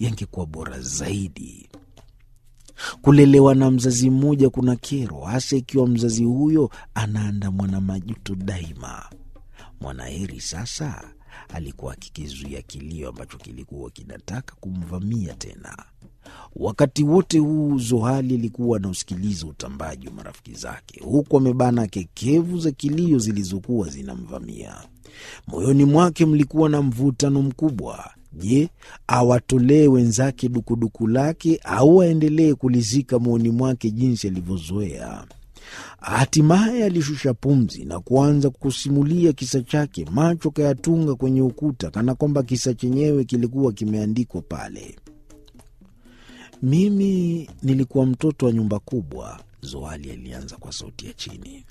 yangekuwa bora zaidi. Kulelewa na mzazi mmoja kuna kero, hasa ikiwa mzazi huyo anaandamwa na majuto daima. Mwanaheri sasa alikuwa akikizuia kilio ambacho kilikuwa kinataka kumvamia tena. Wakati wote huu Zohali alikuwa anausikiliza utambaji wa marafiki zake, huku amebana kekevu za kilio zilizokuwa zinamvamia. Moyoni mwake mlikuwa na mvutano mkubwa. Je, awatolee wenzake dukuduku lake au aendelee kulizika moyoni mwake jinsi alivyozoea? Hatimaye alishusha pumzi na kuanza kusimulia kisa chake, macho kayatunga kwenye ukuta, kana kwamba kisa chenyewe kilikuwa kimeandikwa pale. Mimi nilikuwa mtoto wa nyumba kubwa, Zoali alianza kwa sauti ya chini.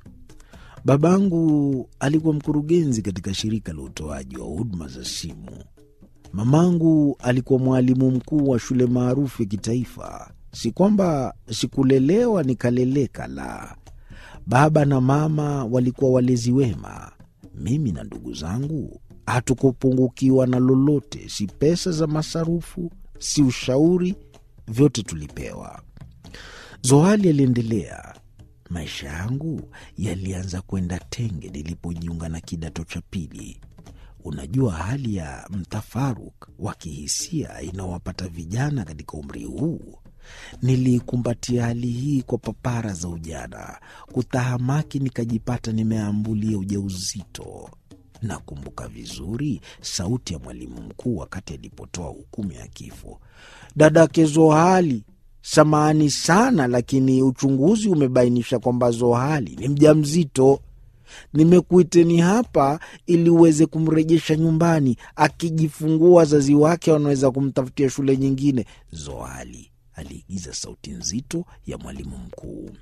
Babangu alikuwa mkurugenzi katika shirika la utoaji wa huduma za simu. Mamangu alikuwa mwalimu mkuu wa shule maarufu ya kitaifa. Si kwamba sikulelewa nikaleleka, la. Baba na mama walikuwa walezi wema. Mimi na ndugu zangu hatukupungukiwa na lolote, si pesa za masarufu, si ushauri, vyote tulipewa. Zohali aliendelea. Maisha yangu yalianza kwenda tenge nilipojiunga na kidato cha pili. Unajua hali ya mtafaruk wa kihisia inawapata vijana katika umri huu. Nilikumbatia hali hii kwa papara za ujana, kutahamaki, nikajipata nimeambulia ujauzito. Nakumbuka vizuri sauti ya mwalimu mkuu wakati alipotoa hukumu ya kifo. Dadake Zohali, samahani sana, lakini uchunguzi umebainisha kwamba Zohali ni mjamzito. Nimekuiteni hapa ili uweze kumrejesha nyumbani. Akijifungua wazazi wake wanaweza kumtafutia shule nyingine. Zohali aliigiza sauti nzito ya mwalimu mkuu.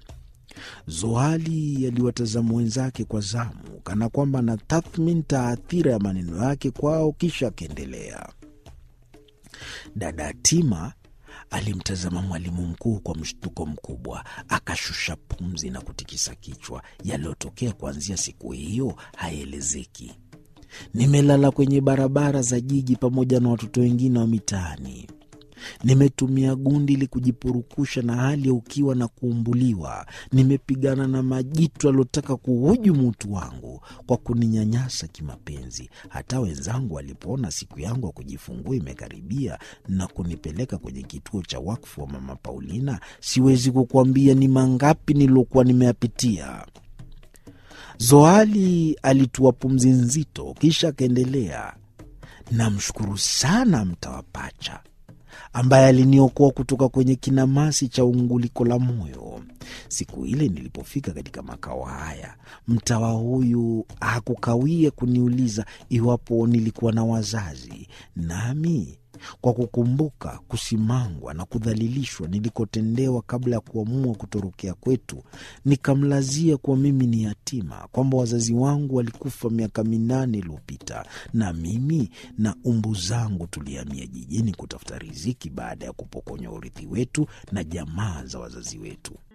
Zohali aliwatazama wenzake kwa zamu, kana kwamba na tathmini taathira ya maneno yake kwao, kisha akaendelea. Dada Tima alimtazama mwalimu mkuu kwa mshtuko mkubwa, akashusha pumzi na kutikisa kichwa. Yaliyotokea kuanzia siku hiyo haelezeki. Nimelala kwenye barabara za jiji pamoja na watoto wengine wa mitaani. Nimetumia gundi ili kujipurukusha na hali ya ukiwa na kuumbuliwa. Nimepigana na majitu aliotaka kuhujumu utu wangu kwa kuninyanyasa kimapenzi. Hata wenzangu walipoona siku yangu ya kujifungua imekaribia na kunipeleka kwenye kituo cha wakfu wa Mama Paulina, siwezi kukuambia ni mangapi niliokuwa nimeyapitia. Zoali alitua pumzi nzito, kisha akaendelea. Namshukuru sana mtawa pacha ambaye aliniokoa kutoka kwenye kinamasi cha unguliko la moyo. Siku ile nilipofika katika makao haya, mtawa huyu hakukawia kuniuliza iwapo nilikuwa na wazazi, nami kwa kukumbuka kusimangwa na kudhalilishwa nilikotendewa kabla ya kuamua kutorokea kwetu, nikamlazia kuwa mimi ni yatima, kwamba wazazi wangu walikufa miaka minane iliyopita, na mimi na umbu zangu tulihamia jijini kutafuta riziki baada ya kupokonywa urithi wetu na jamaa za wazazi wetu.